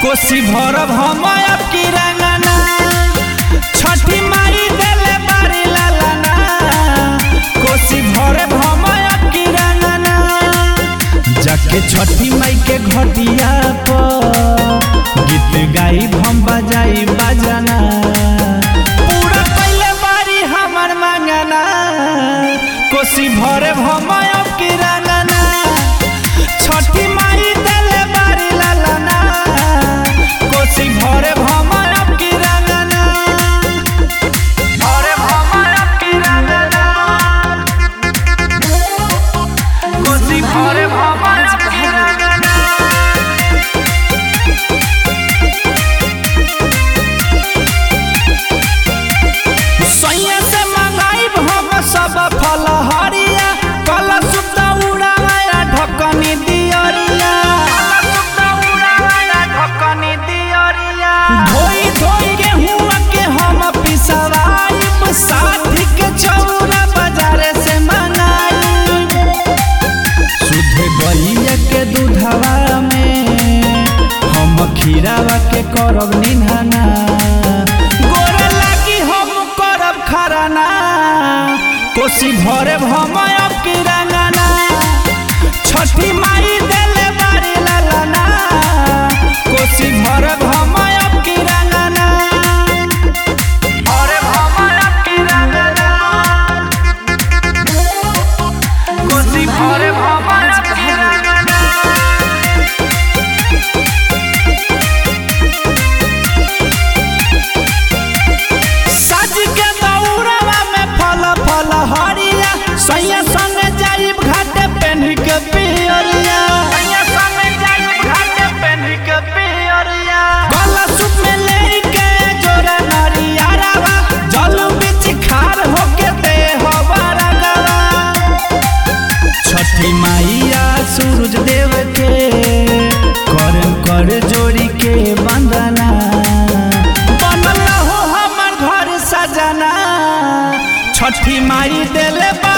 कोसी भरब हम अब की रंगना छठी माई देले बारी लालना कोसी भरब हम अब की रंगना जाके छठी माई के घटिया पर गीत गाई हम बजाई बजना पूरा पहले बारी हमर मंगना कोसी भरे हम अब की रंगना छठी माई देले बारी लालना कोसी भरे हम अब की रंगना भरे हम अब की रंगना कोसी भरे हम अब की रंगना सैया से मंगाई हम सब फल हरिया कल सुत उड़ाया ढकनी दियरिया धोई धोई गेहुआ के हम पिसवाइब साथी के चौरा बाजारे से मंगाई शुद्ध गैया के दूधवा में हम खीरावा के करब निधाना गोरे लागी हम करब खराना कोसी भरे हम अब की रंगना छठी माई देले बारी लालना कोसी भरे हम अब की रंगना भरे हम अब की रंगना कोसी भरे हम अब की रंगना सज के दौड़वा में फल फल हरिया सैया संग जाइब घाटे पेन्ह के पियरिया गला सूप में लेके जोरा नरिया रावा जल बिच खार होके दे हवारा गवा छठी माइया सूरज देव के करम कर जोड़ी के बंदना बनल हो हमर घर सजना छठी माई देले बा